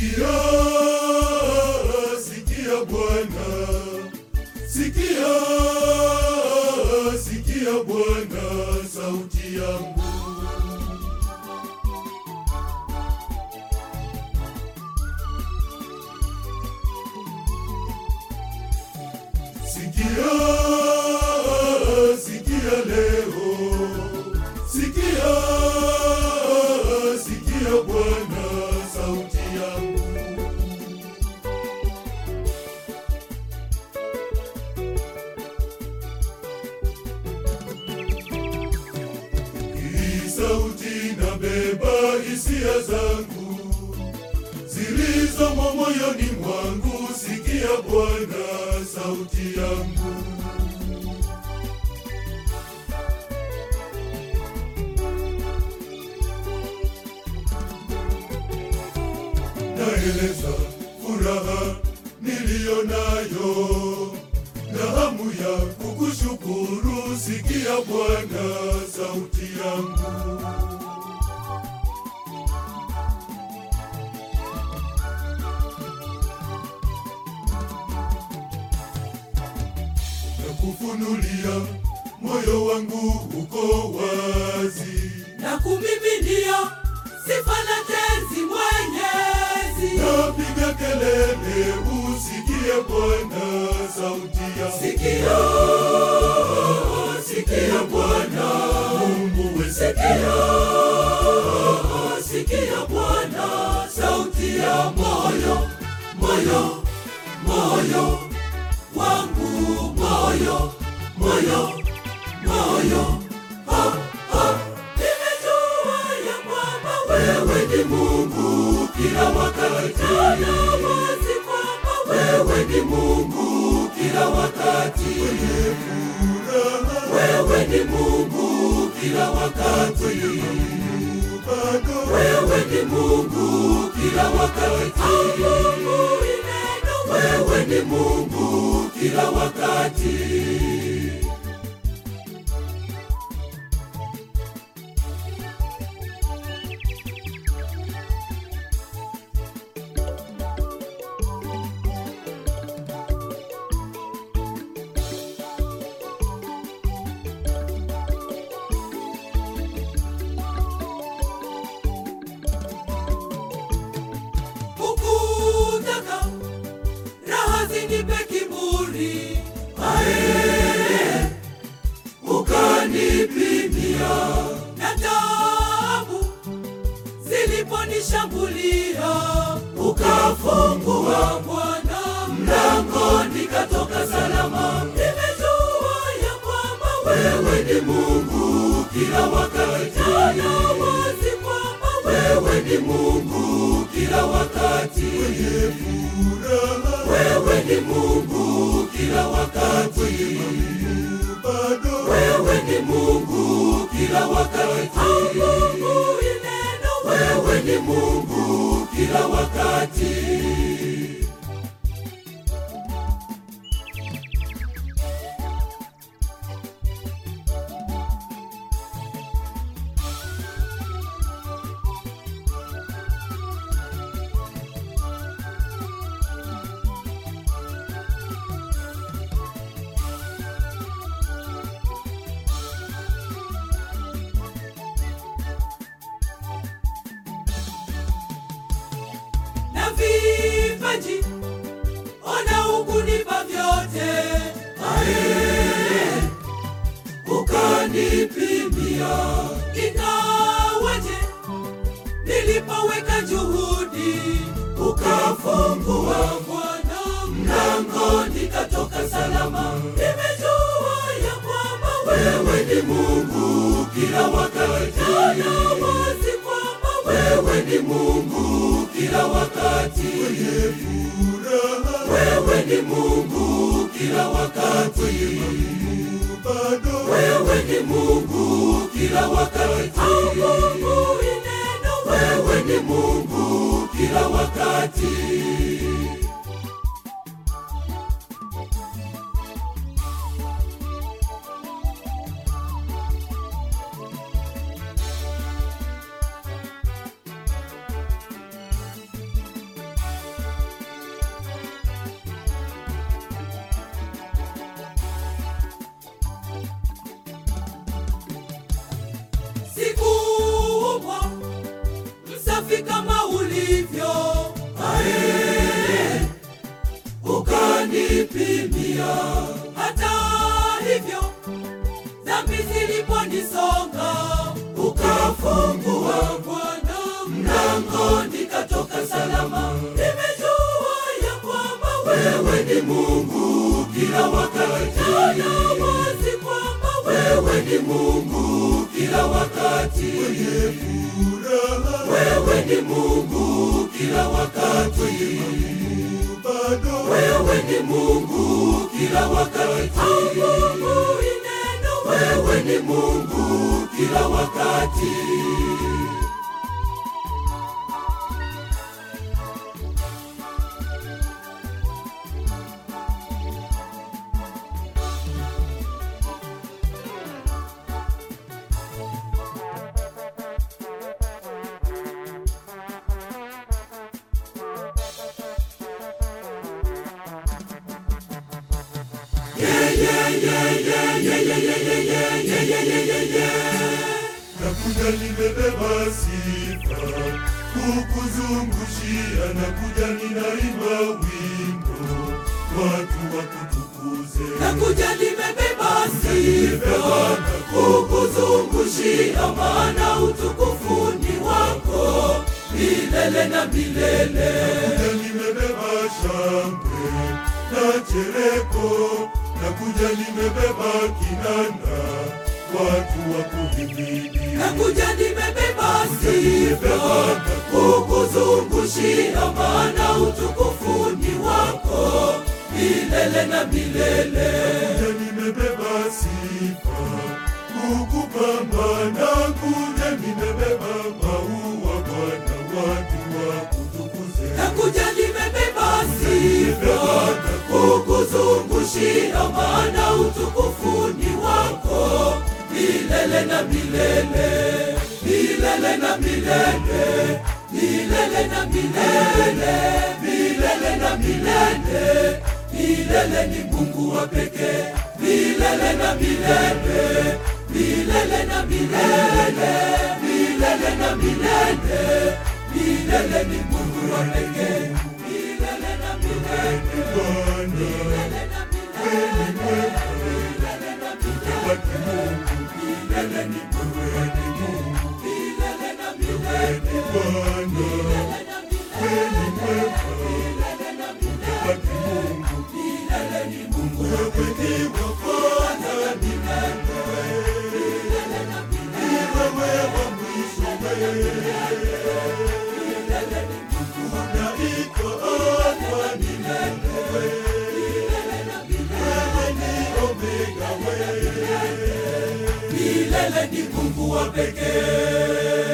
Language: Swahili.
Sikia, sikia Bwana, sikia, sikia Bwana sauti yangu. Sikia, sikia leo, sikia, sikia Bwana sauti yangu. Hii sauti nabeba hisia zangu zilizomo moyoni mwangu. Sikia Bwana sauti yangu. Naeleza furaha niliyo nayo na hamu ya kukushukuru. Sikia Bwana sauti yangu. na kufunulia moyo wangu uko wazi, na kumiminia sifa na tenzi Mwenyezi. napiga kelele, usikie Bwana sauti ya Sikia, sikia Bwana, Mungu we, sikia, sikia Bwana, sauti ya moyo, moyo, moyo wangu, moyo, moyo, moyo. Ha, ha. Nimejua ya kwamba wewe ni Mungu kila wakati, na wazi kwamba wewe ni Mungu kila wakati. Wewe ni Mungu kila wakati, bado wewe ni Mungu kila wakati. Mungu ni neno, wewe ni Mungu kila wakati. Hukutaka raha zinipe kiburi, ae, ukanipimia na taabu ziliponishambulia, ukafungua Bwana mlango, nikatoka salama. Nimejua ya kwamba wewe ni Mungu kila wakati, na wazi kwamba wewe ni Mungu kila wakati. furaha, Wewe ni Mungu kila wakati, bado wewe ni Mungu kila wakati. Mungu ni neno, wewe ni Mungu kila wakati. na vipaji ona ukunipa vyote ae ukanipimia ingawaje nilipoweka juhudi ukafungua Bwana mlango nikatoka salama nimejua ya kwamba wewe ni Mungu kila wakati na wazi kwamba wewe ni Mungu kila wakati furaha, wewe ni Mungu kila wakati, bado wewe ni Mungu kila wakati. Mungu ni neno, wewe ni Mungu kila wakati. kuja. Hata hivyo dhambi ziliponisonga, ukafungua Bwana mlango, nikatoka salama. Nimejua ya kwamba wewe ni Mungu kila wakati, tena wazi kwamba wewe ni Mungu kila wakati, furaha wewe ni Mungu kila wakati, bado wewe ni Mungu kila wakati. Mungu neno, wewe ni Mungu kila wakati. nakuja nimebeba sifa kukuzungushia, nakuja ninaimba wimbo watu wakutukuze. Nakuja nimebeba sifa kukuzungushia, maana utukufu ni wako milele na milele. Nakuja nimebeba shangwe na chereko, nakuja nimebeba kinanda watu wakuhimidi. Nakuja nimebeba sifa kukuzungushia, maana utukufu ni wako milele na milele. Nakuja nimebeba sifa kukupamba, nakuja nimebeba maua Bwana, watu wakutukuze. Nakuja nimebeba sifa kukuzungushia, maana utukufu ni wako milele na milele, milele na milele, milele na milele, milele na milele. Milele ni Mungu wa pekee, milele na milele, milele na milele, milele na milele. Milele ni Mungu wa pekee, milele na milele, Bwana milele na milele, milele na milele. watu Mungu, Milele ni Mungu, ni Mungu, milele na milele, Bwana milele na milele, milele na milele. watu Mungu, Milele ni Mungu, wewe ni wa kwanza, ni milele na milele, wewe wa mwisho, wewe milele ni Mungu, unaitwa Alfa, ni wewe, milele na milele. wewe ni Omega, wewe Milele ni Mungu wa pekee.